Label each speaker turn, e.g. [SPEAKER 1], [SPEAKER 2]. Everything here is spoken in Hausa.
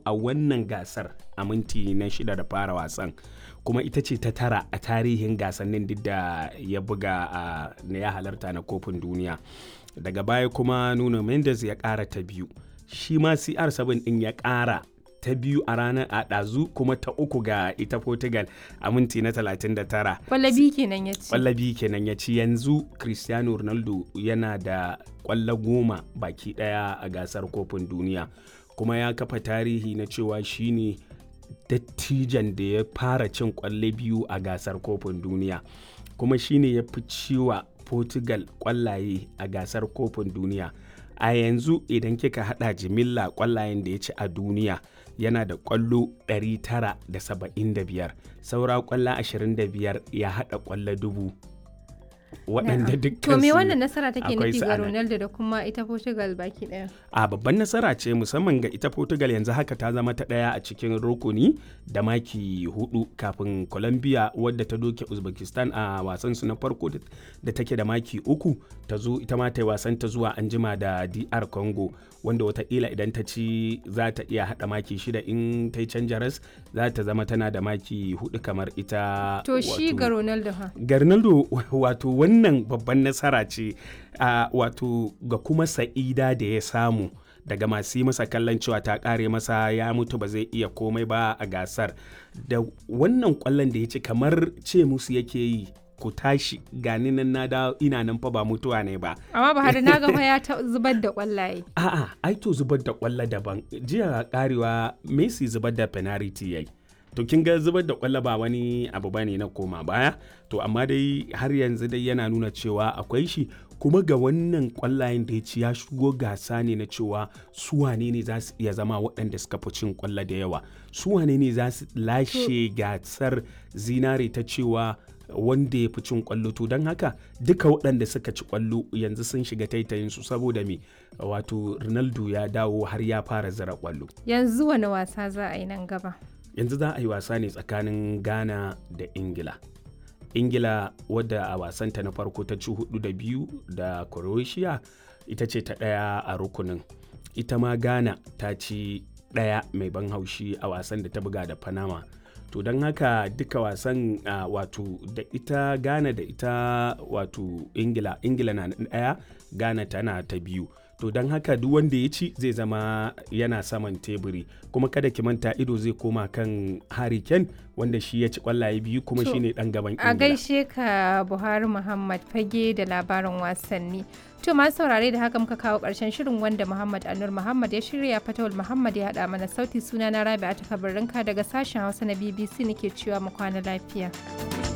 [SPEAKER 1] a wannan gasar a minti na shida da fara wasan kuma ita ce ta tara a tarihin gasannin duk da ya buga a na ya halarta na kofin duniya daga baya kuma nuno mendes ya ƙara ta biyu shi ma cr7 ɗin ya ƙara ta biyu a ranar a ɗazu kuma ta uku ga ita portugal a minti na 39
[SPEAKER 2] Kwallabi kenan ya ci.
[SPEAKER 1] kwallabi kenan ya ci yanzu cristiano ronaldo yana da kwallo goma baki daya a gasar kofin duniya kuma ya kafa tarihi na cewa shine dattijan da ya fara cin kwallo biyu a gasar kofin duniya kuma shine ya fi ciwa portugal kwallaye a gasar kofin duniya a yanzu idan kika hada jimilla kwallayen da ya ci a duniya yana da kwallo 975 saura kwallo 25 ya hada kwallo dubu waɗanda dukkan
[SPEAKER 2] To me
[SPEAKER 1] su
[SPEAKER 2] wannan nasara take
[SPEAKER 1] akwai
[SPEAKER 2] nufi
[SPEAKER 1] su
[SPEAKER 2] ga
[SPEAKER 1] a nan.
[SPEAKER 2] Ronaldo da kuma ita Portugal baki daya?
[SPEAKER 1] a babban nasara ce musamman ga ita portugal yanzu haka ta zama ta ɗaya a cikin rukuni da maki hudu kafin colombia wadda ta doke uzbekistan a wasan su na farko da- da take da maki uku ta zo ita ma ta yi wasan ta zuwa anjima da dr congo wanda watakila idan ta ci za ta iya hada maki shida in ta yi canja ras za ta zama tana da maki hudu kamar ita
[SPEAKER 2] To shi
[SPEAKER 1] wato-
[SPEAKER 2] ga Ronaldo ha.
[SPEAKER 1] ga Ronaldo wato wannan babban nasara ce a wato ga kuma sa'ida da ya samu daga masu yi masa kallon cewa ta kare masa ya mutu ba zai iya komai ba a gasar da wannan kwallon da ya ci kamar ce musu yake yi ku tashi gani nan na dawo ina nan fa ba mutuwa ne ba
[SPEAKER 2] Amma Buhari na ga fa ya ta zubar da kwallaye.
[SPEAKER 1] A'a, ai to zubar da kwallo daban. Jiya karewa Messi zubar da penalty yayi. To kin ga zubar da kwallo ba wani abu bane na koma baya. To amma dai har yanzu dai yana nuna cewa akwai shi kuma ga wannan kwallayen da ya ci ya shigo gasa ne na cewa su wane ne za su iya zama waɗanda suka fi cin kwallo da yawa. Su wane ne za su lashe gasar zinare ta cewa wanda ya fi cin kwallo to don haka duka waɗanda suka ci kwallo yanzu sun shiga taitayin su saboda me wato ronaldo ya dawo har ya fara zira kwallo
[SPEAKER 2] Yanzu wani wasa za a yi nan gaba?
[SPEAKER 1] yanzu za a yi wasa ne tsakanin ghana da ingila ingila wadda a wasanta na farko ta ci hudu da biyu da croatia ita ce ta ɗaya a rukunin ita ma ghana ta ci ɗaya mai ban haushi a wasan da ta buga da panama to don haka duka wasan uh, wato da ita ghana da ita wato ingila ingila na ɗaya ghana tana ta biyu to don haka duk wanda ya ci zai zama yana saman teburi kuma kada ki manta ido zai koma kan Harry Kane wanda shi ya ci kwallaye biyu kuma
[SPEAKER 2] To,
[SPEAKER 1] shine dan gaban
[SPEAKER 2] A
[SPEAKER 1] Ingila.
[SPEAKER 2] gaishe ka Buhari Muhammad fage da labarin wasanni. To masu saurare da haka muka kawo ƙarshen shirin wanda Muhammad Anur Muhammad ya shirya Fatawul Muhammad ya haɗa mana sauti suna na Rabi'a ta daga sashen Hausa na BBC nake cewa mu kwana lafiya.